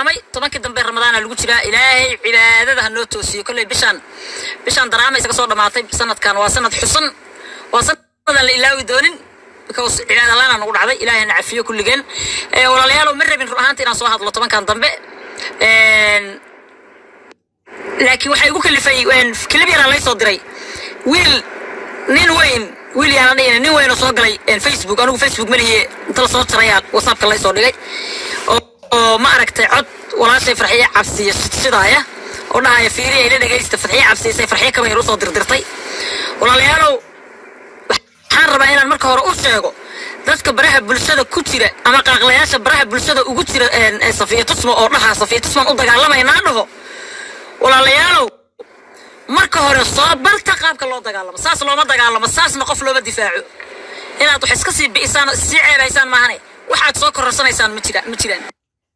amay tobankii dambe ramadaana lagu jiraa ilaahay cibaadada ha noo toosiyo kolley bishaan bishaan daraama isaga soo dhammaatay sanadkan waa sanad xusan waa sanadan la ilaawi doonin because cibaada laana nagu dhacday ilaahay na cafiyo kulligeen Eh, walaalayaalow ma rabin run ahaanta inaan soo hadlo tobankan dambe Een, laakiin waxay igu kalifay kilib yaraa lay soo diray wiil nin weyn wiil yaanan dhihina nin weyn oo soo galay een, facebook anigu facebook maliye inta la soo jarayaa whatsappka lay soo dhigay oo oo ma aragtay cod walaashay farxiye cabsiya sidaaya oo dhahaya fiiriya ila dhegaysta farxiye cabsiyasay farxiye kaba yar usoo dirdirtay walaalayaalow waxaan rabaa inaan marka hore u sheego dadka baraha bulshada ku jira ama qaaqlayaasha baraha bulshada ugu jira een, ee safiya tusmo oo dhaha safiya tusmaan u dagaalamaynaa dhaho walaalayaalow marka hore soo barta qaabka loo dagaalamo saas looma dagaalamo saasna qof looma difaaco inaad wax iska sii bi'isaan oo sii ceebaysaan maahane waxaad soo kororsanaysaan ma jira ma jiraan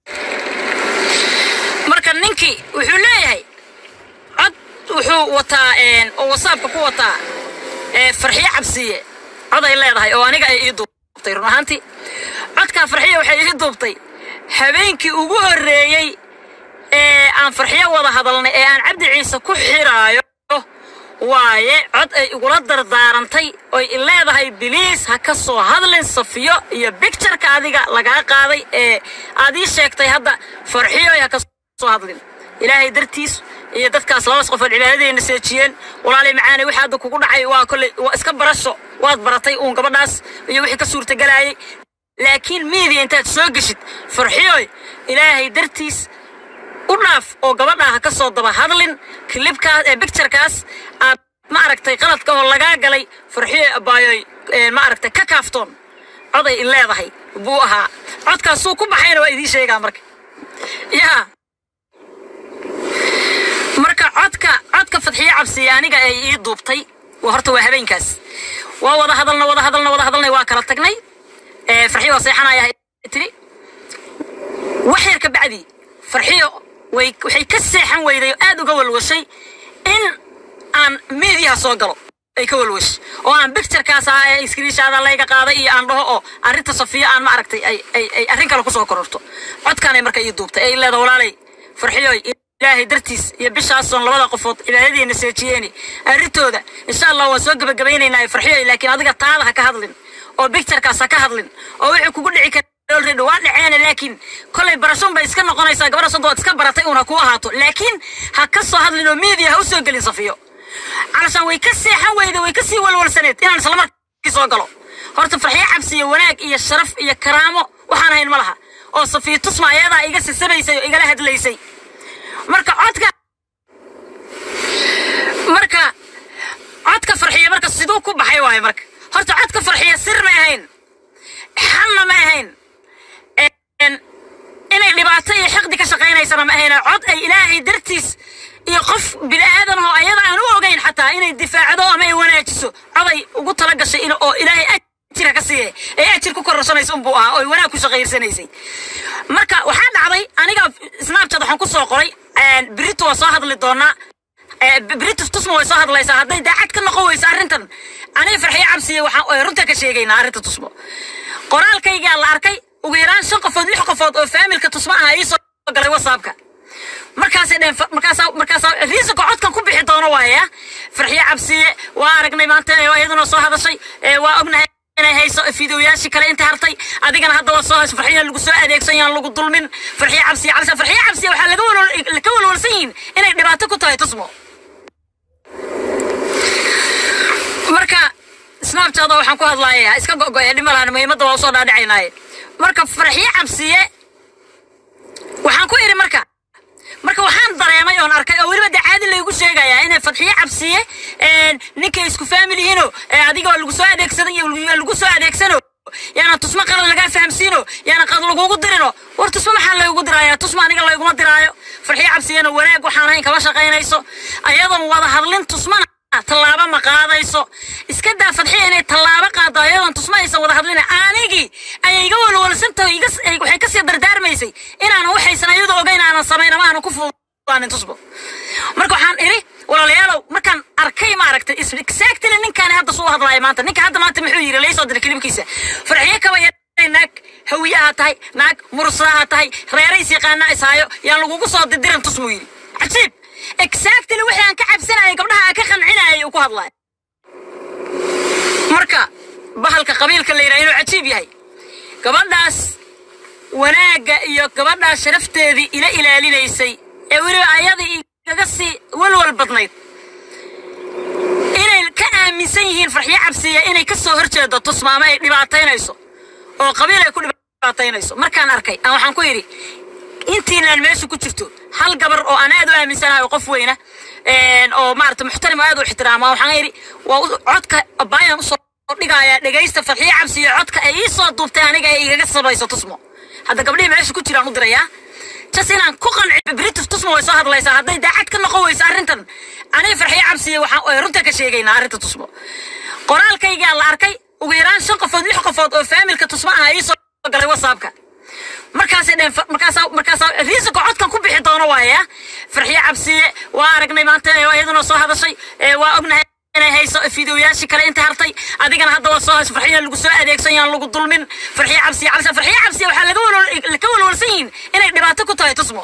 marka ninkii wuxuu leeyahay cod wuxuu wataa een, oo whatsappka ku wataa ee, farxiye cabsiye cod ay leedahay oo aniga ay ii duubtay run ahaantii codkaa farxiye waxay ii duubtay habeenkii ugu horreeyey ee aan farxiyo wada hadalnay ee aan cabdi ciise ku xiraayo waaye cod ay igula dardaarantay oy i leedahay biliis ha ka soo hadlin safiyo iyo bictureka adiga lagaa qaaday ee aad ii sheegtay hadda farxiyoy ha ka soo hadlin ilaahay dartiis iyo dadkaas labas qof oo cibaadadeenna seejiyeen walaalay macaane wixii hadda kugu dhacay waa kolley waa iska barasho waad baratay uun gabadhaas iyo wixii ka suurtagalayay laakiin miidiya intaad soo geshid farxiyoy ilaahay dartiis u dhaaf oo gabadha ha ka soo daba hadlin kilibkaas ee bicturekaas aad ma aragtay qaladka oo lagaa galay farxiyo abaayoy ee, ma aragtay ka kaaftoon coday i leedahay buu ahaa codkaasuu ku baxayna waa idiin sheegaa marka yaa marka codka codka fadxiye cabsiye aniga ay ii duubtay waa horta waa habeenkaas waa wada hadalna wada hadalna wada hadalnay waa kala tagnay ee, farxiyo waa seexanaya tiri wax yar ka bacdi farxiyo way waxay ka seexan weyday oo aad uga walwashay in aan miidiyaha soo galo ay ka walwash oo aan bicturekaas ah ee iskriishaada layga qaaday iyo aan dhaho oo arrinta safiya aan ma aragtay ay ay ay arrin kale kusoo kororto codkaanay marka ii duubtay ay leeda walaalay farxiyoy ilaahay dartiis iyo bishaasoon labada qofood cibaadadiina seejiyeeni arrintooda insha allah waan soo gebagabaynaynaa farxiyoy laakiin adiga taada ha ka hadlin oo bicturekaas ha ka hadlin oo wixii kugu dhici kara already waa dhaceena laakiin kolay barashon bay iska noqonaysaa gabadha sonta waad iska baratay uun ha kuu ahaato laakiin ha ka soo hadlin oo media ha u soo gelin safiyo calashaan way ka seexan weyda way ka sii walwalsaneed inaan isla markii soo galo horta farxiyo cabsi iyo wanaag iyo sharaf iyo karaamo waxaan hayn ma laha oo safiyo tusma ayadaa iga sisanaysay oo igala hadlaysay marka codka marka codka farxiyo marka siduu ku baxay waaye marka horta codka farxiyo sir ma ahayn xalna ma ahayn een, inay dhibaato iyo xiqdi ka shaqaynaysana ma ahayn cod ay ilaahay dartiis iyo qof bini'aadan oo ayada aan u ogayn xataa inay difaacdo ama ay wanaajiso coday ugu tala gashay in oo ilaahay ajira ka siiye ee ajir ku kororsanaysa unbuu ahaa oo ay wanaag ku shaqaysanaysay marka waxaa dhacday aniga snapchat waxaan ku soo qoray een, berito waa soo hadli doonaa ee, berito tusma way soo hadlaysaa hadday daacad ka noqon weyso arrintan aniga farxiyo cabsiye waxaan runta ka sheegaynaa arrinta tusmo qoraalkaygaa la arkay ugu yaraan shan qofood lix qofood oo faamilka tusmo ah ii soo galay whatsappka markaasay dheen markaasaa markaasaa riisanka codkan ku bixi doono waaya farxiyo cabsiye waa aragnay maanta ee iyaduna soo hadashay ee waa ognahay inay hayso fiidiyoyaashii kale inta hartay adigana hadda waa soo hasho farxiyo lagu soo adeegsan yaan lagu dulmin farxiyo cabsiye calisa farxiyo cabsiye waxaa laga walwal ka walwalsan yihiin inay dhibaato ku tahay tusmo marka snapchat waxaan ku hadlaaya iska go'go'e dhima lahan muhiimadda waa usoo dhaadhicaynaaye marka farxiyo cabsiye waxaan ku idhi marka marka waxaan dareemay oon arkay oo weliba dee caadi laygu sheegayaa inay fadxiyo cabsiye ninkay isku faamil yihiino adiga waa lagu soo adeegsadan iyo lagu soo adeegsano yaana tusma qalad lagaa fahamsiino yaana qad lagugu dirino war tusma maxaa laygu diraayaa tusma aniga layguma diraayo farxiyo cabsiyena wanaag waxaan ahayn kama shaqaynayso ayadoon wada hadlin tusmana tallaabo ma qaadayso iska daa fadxiya inay tallaabo qaado ayadoon tusma aysan wada hadlin anigii ayay iga walwalsantaho iga waxay kasii dardaarmaysay inaanan waxaysan ayadoo ogayn aanan samayn ama aanan ku fudaanin tusbo marka waxaan idhi walaalayaalow markaan arkay maaragtay exactly ninkaani hadda suu hadlaaya maanta ninka hadda maanta muxuu yidhi laysoo diray kilibkiisa farxiyo kaba naag hawiyaha tahay naag mursaha tahay reerays yaqaana ishaayo yaan lagugu soo didirin tusmuu yidhi cajiib exactly wixii aan ka cabsanayay gabdhaha aan ka qancinayay uu ku hadlaya marka bahalka qabiilka la yidhaha inuu cajiib yahay gabadhaas wanaagga iyo gabadhaas sharafteedii ila ilaalinaysay ee weliba ayadii igaga sii walwal badnayd inay ka aaminsan yihiin farxiyo cabsiya inay ka soo horjeedo tusmaamo ay dhibaataynayso oo qabiil ay ku dhibaataynayso markaan arkay aan waxaan ku yidhi intiinaan meesha ku jirto hal gabar oo aan aad u aaminsanahay oo qof weyna oo maarata muxtarim oo aad u ixtiraama waxaan yidhi waa codka baayaan usoo dhigayaa dhegaysta farxiyo cabsiyo codka ay ii soo duubtay aniga ay igaga sabayso tusmo hadda gabdhihii meesha ku jiraan u dirayaa jas inaan ku qanciyo britif tusmo way soo hadlaysaa hadday daacad ka noqon weyso arrintan aniga farxiyo cabsiyo waxaan runta ka sheegaynaa arrinta tusmo qoraalkaygaa la arkay ugu yaraan shan qofood lix qofood oo faamilka tusmo ah ii soo galay whatsappka markaasay dheen markaasaa markaasaa riisanka codkan ku bixi doono waaya farxiyo cabsiye waa aragnay maanta iyaduna soo hadashay waa ognahay inay hayso fideoyaashii kale inta hartay adigana hadda waa soo hayso farxiyo lagu soo adeegsan yaan lagu dulmin farxiyo cabsiye cabsi farxiyo cabsiye waxaa laga walwal ka walwalsan yihiin inay dhibaato ku tahay tusmo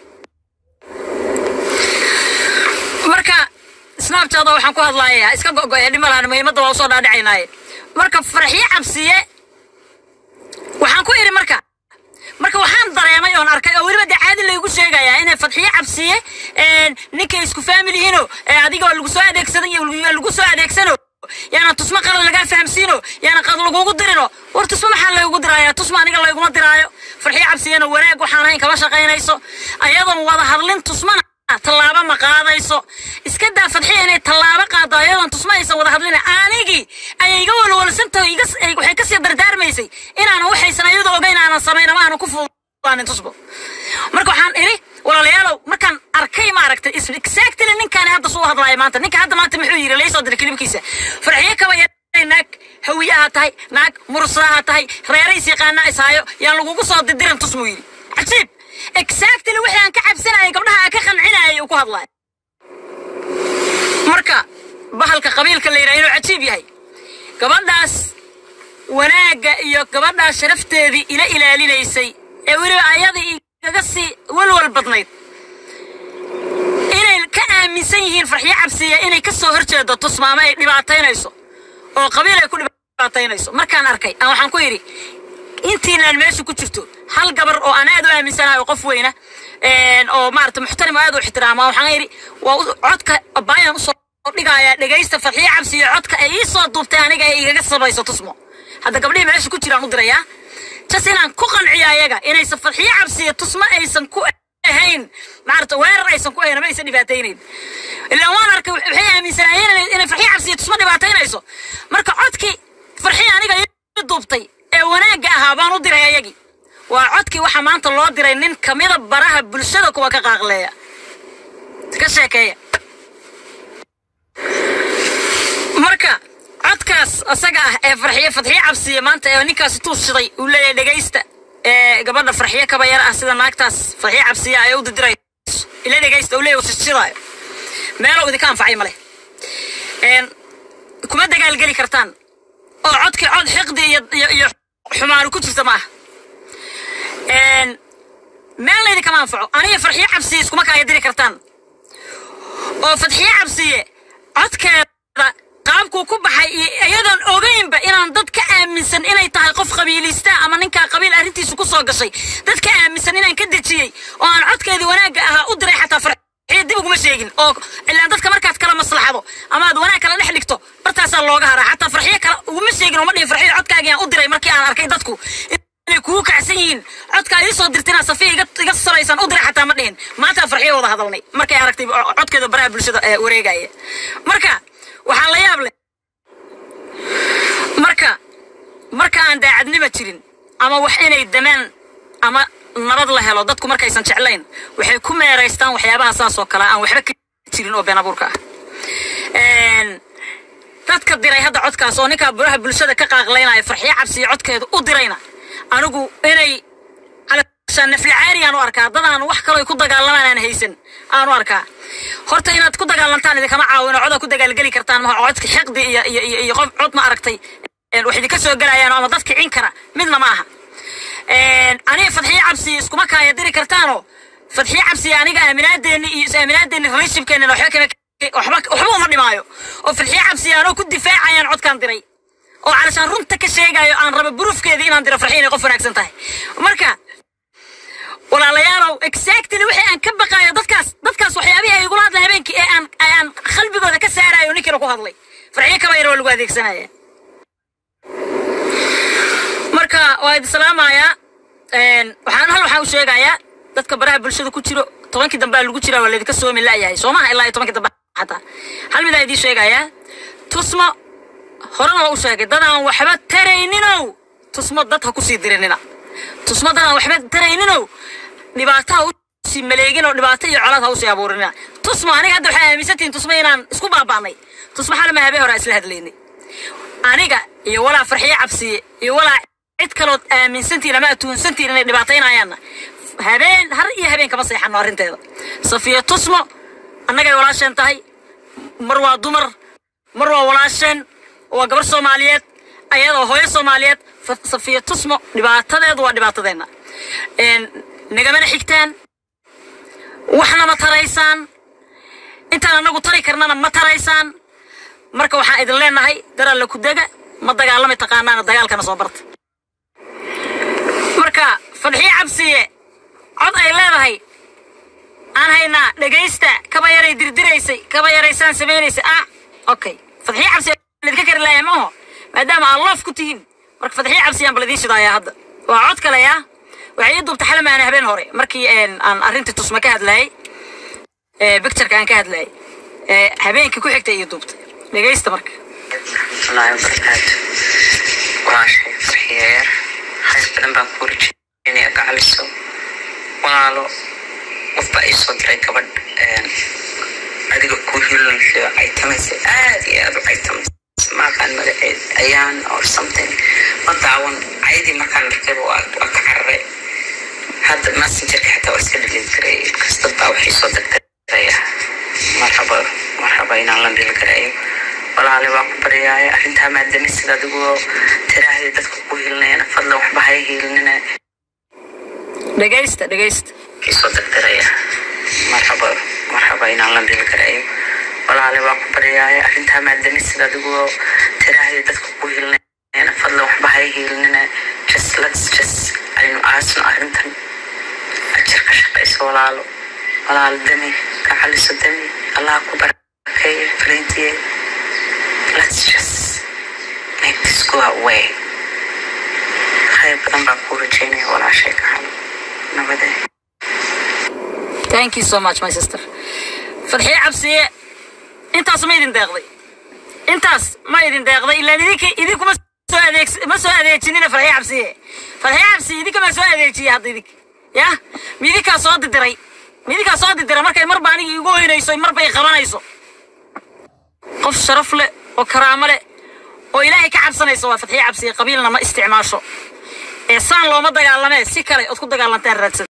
marka snapchat waxaan ku hadlaaya iska go'go'e dhima lahan muhiimadda waa usoo dhaadhicaynaaye marka farxiyo cabsiye waxaan ku idhi marka marka waxaan dareemay oon arkay oo weliba dee caadi laygu sheegayaa inay fadxiyo cabsiye ninkay isku faamilihiino adiga lagu soo adeegsadan iyo lagu soo adeegsano yaana tusmo qalan lagaa fahamsiino yaana qad lagugu dirino war tusmo maxaa laygu diraayaa tusmo aniga layguma diraayo farxiyo cabsiyena wanaag waxaan ahayn kama shaqaynayso ayadoon wada hadlin tusmana tallaabo ma qaadayso iska daa fadxiya inay tallaabo qaado ayadoon tusmo aysan wada hadlin anigii ayay iga walwalsantaho waxay kasii dardaarmaysay inaanan waxaysan ayadu ogeyn aanan samayn ama aanan ku fuudaanin tusbo marka waxaan idhi walaalayaalow markaan arkay maaragtay exactly ninkaani hadda suu hadlaaya maanta ninka hadda maanta muxuu yidhi laysoo diray kilibkiisa farxiyo kaba naag hawiyaha tahay naag mursaha tahay reerays yaqaana ishaayo yaan lagugu soo didirin tusmuu yidhi cajiib exactly wixii aan ka cabsanayay gabdhaha aan ka qancinayay uu ku hadlaya marka bahalka qabiilka la yidhaha inuu cajiib yahay gabadhaas wanaagga iyo gabadhaas sharafteedii ila ilaalinaysay ee weliba ayadii igaga sii walwal badnayd inay ka aaminsan yihiin farxiyo cabsiya inay ka soo horjeedo tusmaamo ay dhibaataynayso oo qabiil ay ku dhibaataynayso markaan arkay aan waxaan ku yidhi intiinaan meesha ku jirto hal gabar oo aan aad u aaminsanahay oo qof weyna oo maarata muxtarim oo aad u ixtiraama waxaan yidhi waa codka baayaan usoo dhigayaa dhegaysta farxiyo cabsiyo codka ay ii soo duubtay aniga ay igaga sabayso tusmo hadda gabdhihii meesha ku jiraan u dirayaa jas inaan ku qanciyo ayaga inaysan farxiyo cabsiyo tusmo aysan ku ahayn maarata weerar aysan ku ahayn ama aysan dhibaataynayn ilaa waan arkay waxay aaminsanaayeen inay farxiyo cabsiyo tusmo dhibaataynayso marka codkii farxiyo aniga ii duubtay ee wanaagga ahaa baan u diray ayagii waa codkii waxaa maanta loo diray nin kamida baraha bulshada kuwa ka qaaqleeya ka sheekeeya marka codkaas isaga ah ee farxiyo fadxiyo cabsiya maanta ee ninkaasi tuushiday uu leeyahay dhegaysta ee gabadha farxiyo kaba yar ah sida naagtaas farxiyo cabsiya ay u didirayso ila dhegaysta uu leeyahay shishidaayo meelo idinka anfacay male kuma dagaalgeli kartaan oo codkii cod xiqdi iyo iyo xumaanu ku jirta maaha meel laydinkama anfaco aniga farxiyo cabsiye iskuma kaaya diri kartaan oo fadxiyo cabsiye codkeeda qaabkuu ku baxay iyo iyadoon ogeynba inaan dad ka aaminsan inay tahay qof qabiilista ama ninkaa qabiil arrintiisu ku soo gashay dad ka aaminsan inaan ka dejiyey oo aan codkeedii wanaagga ahaa u diray xataa farxiyo dib uguma sheegin oo ilaan dadka markaad kala maslaxado ama aad wanaag kala dhex dhigto bartaasaa looga haraa xataa farxiyo kale uguma sheegin uma dhihin farxiyo codkaagii aan u diray markii aan arkay dadku inay kugu kacsan yihiin codkaa ii soo dirtina safiya iga iga sabaysan u diray xataa ma dhihin maanta farxiyo wada hadalnay markay aragtay codkeeda baraha bulshada ee wareegaya marka waxaa la yaab leh marka marka aan daacadnima jirin ama wax inay damaan ama nabad la helo dadku markaysan jeclayn waxay ku meeraystaan waxyaabaha saas oo kale aan waxba ka jirin oo been abuurka ah dadka diray hadda codkaas oo ninkaa buraha bulshada ka qaaqlaynaya farxiyo cabsiyo codkeeda u dirayna anigu inay calashaan nafli caari aan u arkaa dad aan wax kaloo ay ku dagaalamaan aan haysan aan u arkaa horta inaad ku dagaalantaan idinkama caawino codaa ku dagaalgeli kartaan maha codka xiqdi iyo iyo iyo iyo qof cod ma aragtay wax idinka soo gelayaan ama dad kicin kara midna ma aha aniga fadxiye cabsi iskuma kaaya diri kartaano fadxiye cabsi aniga aaminaadeeni iyo is-aaminaadeeni relationshipkeena waxba kama waxba waxba uma dhimaayo oo fadxiye cabsi anoo ku difaacayaan codkaan diray oo calashaan runta ka sheegayo aan raba buruufkeedii inaan diro farxi inay qof wanaagsan tahay marka walaalayaalow exactly wixii aan ka baqaayo dadkaas dadkaas waxyaabihii ay igula hadla habeenkii ee aan aan qalbigooda ka saarayo ninkiina ku hadlay farxiye kaba yar oo lagu adeegsanaya marka waa idin salaamayaa waxaan hal waxaan u sheegayaa dadka baraha bulshada ku jiro tobankii dambe lagu jiraa waa laydinka soomi la'yahay soo maha ilaa iyo tobankii dambe xataa hal midaa idiin sheegayaa tusmo horena waa u sheegay dad aan waxba tarayninow tusmo dad ha kusii dirinina tusmo dad aan waxba tarayninow dhibaato ha usii maleegin oo dhibaato iyo colaad ha usii abuurinina tusmo aniga hadda waxay aaminsantihiin tusmo inaan isku baaba'nay tusmo xalama habeen hore aan isla hadlaynay aniga iyo walaa farxiye cabsiye iyo walaa cid kalood aaminsantiin ama atuunsantiin inay dhibaataynayaanna habeen har iyo habeen kama seexano arrinteeda safiya tusmo annagay walaasheen tahay mar waa dumar mar waa walaasheen waa gabar soomaaliyeed ayadoo hooyo soomaaliyeed safiya tusmo dhibaatadeedu waa dhibaatadeenna nagamana xigtaan waxna ma taraysaan intaan annagu tari karnana ma taraysaan marka waxaan idin leenahay daralla ku dega ma dagaalami taqaanaana dagaalkana soo barta marka fadxiye cabsiye cod ay leedahay aan haynaa dhegaysta kaba yaray dirdiraysay kaba yaraysaan samaynaysay ah okay fadxiye cabsiye lidka kari laaya maaho maadaama aan loof ku tihiin marka fadxiye cabsiye aan bal idiin shidaayaa hadda waa cod kale ah waxay ii duubtay xalamaana habeen hore markii aan arrintii tusma ka hadlayay bictureka aan ka hadlayay habeenkii ku xigtay ii duubtay dhegaysta marka wallaahi wabarakaatu walaashay farxiya yar khayr badan baan ku rajeenaya gacaliso walaalo qofba ay soo diray gabadh adiga ku hilinaysa caytamaysa aad iyo aad u caytamaysa maaqaan magaceed ayaan or something ma daawan cayadii markaan arkayba waa waa ka cararay hadda messengerka xitaa waa iska dhilin karay kasta baa waxay soo degdegaya marhaba marhaba inaan la dhili karayo walaale waa ku baryaaya arrintaa maadami sida adigoo tiraahda dadka ku hilinayana fadlan waxba hay hilinina dhegaysta dhegaysta isoo degderaya marhaba marhaba inaan la dhili karayo walaale waa ku baryaaya arrintaa maadami sida adigoo tiraahda dadka ku hilinayana fadlan waxba hay hilinina just let's just aynu aasno arrintan ajir ka shaqayso walaalo walaalo dami ka caliso dami allah ku barakeeyo fariintiye let's just make this go away khayr badan baan ku rajeynaya walaashay ka halo nabadee thank you so much my sister fadxiye cabsiye intaas ma idin deeqday intaas ma idin deeqday ilaan idinka idinkuma soo adeeg ma soo adeejinina fadxiye cabsiye fadxiye cabsiye idinka ma soo adeejiye hadda idinka ya midinkaa soo didiray midinkaa soo didira markay marba aniga igu hoynayso marba ay qabanayso qof sharaf leh oo karaamo leh oo ilaahay ka cabsanaysa waa fadxiye cabsiye qabiilna ma isticmaasho ee saan looma dagaalamee si kale ood ku dagaalantaan raadsan